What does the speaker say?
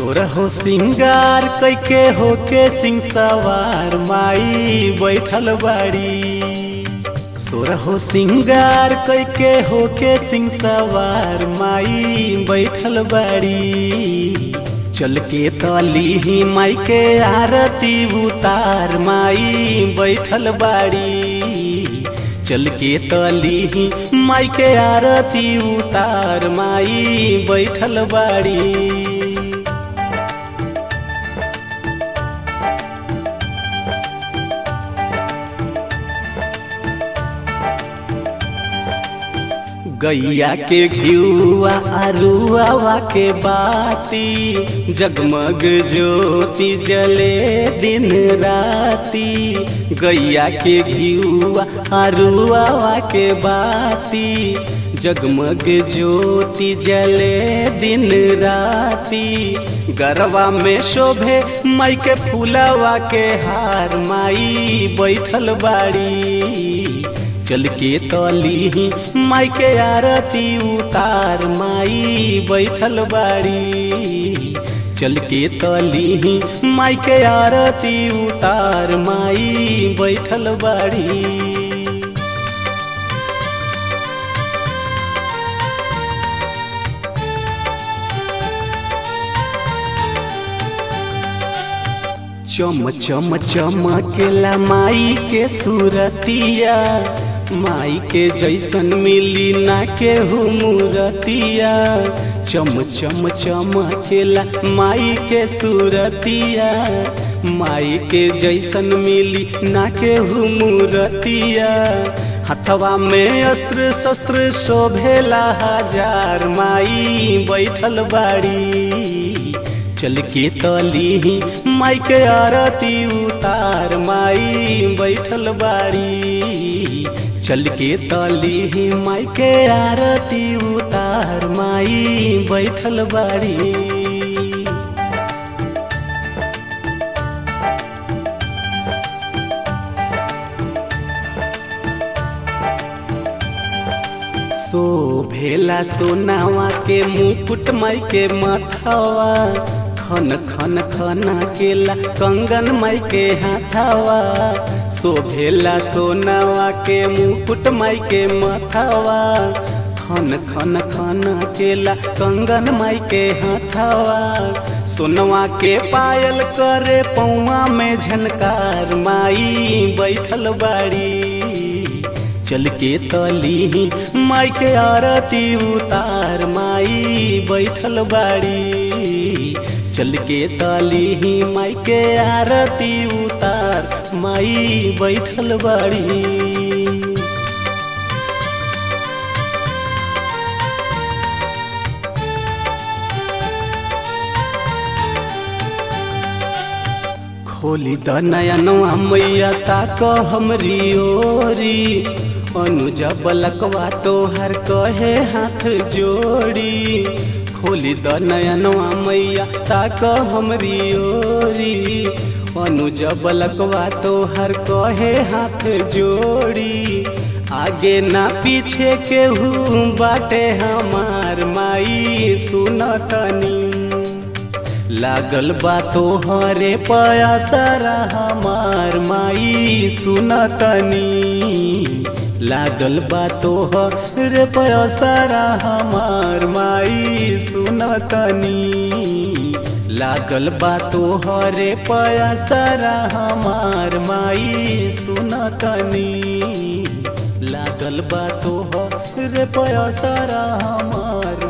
सोरहो सिंगार कैके होके सिंह सवार माई बैठल बाड़ी सोरहो सिंगार कैके होके सिंह सवार माई बैठल बाड़ी चल के तली ही माई के आरती उतार माई बैठल बाड़ी चल के तली ही माई के आरती उतार माई बैठल बाड़ी गैया के घियुआ अरुआवा के बाती जगमग ज्योति जले दिन राती गैया के घियुआ अरुआवा के बाती जगमग ज्योति जले दिन राती गरवा में शोभे माई के फूलवा के हार माई बैठल बाड़ी चल के तली ही माई के आरती उतार माई बैठल बाड़ी चल के तली ही माई के आरती उतार माई बैठल बाड़ी चम चम चमकेला माई के सूरतिया माई के जैसन मिली ना के मूरतिया चम चम चमकेला माई के सूरतिया माई के जैसन मिली ना के मूरतिया हथवा में अस्त्र शस्त्र शोभेला हजार माई बैठल बाड़ी चल के तली ही माई के आरती उतार माई बैठल बाड़ी चल के तली ही माई के आरती उतार माई बैठल बाड़ी सो भेला सोनावा के मुकुट माई के मथवा खन खन खना केला कंगन माई के हाथावा सो भेला सोनावा के मुकुट माई के मथवा खन खन खना केला कंगन माई के हाथावा सोनवा के पायल करे पौआ में झनकार माई बैठल बाड़ी चल के तली ही माई के आरती उतार माई बैठल बाड़ी चल के तली ही माई के आरती उतार माई बैठल बाड़ी खोली द नयनवा मैया ताक हमरी ओरी अनुजा बलकवा तोहर कहे हाथ जोड़ी खोली द नयनवा मैया ताक हमरी ओरी अनुजा बलकवा तोहर कहे हाथ जोड़ी आगे ना पीछे केहू बाटे हमार माई सुनतनी लागल बा तोहरे पयासरा हमार माई सुनतनी लागल बा तोहरे पयासरा हमार माई सुनतनी लागल बा तोहरे पयासरा हमार माई सुनतनी लागल बा तोहरे पयासरा हमार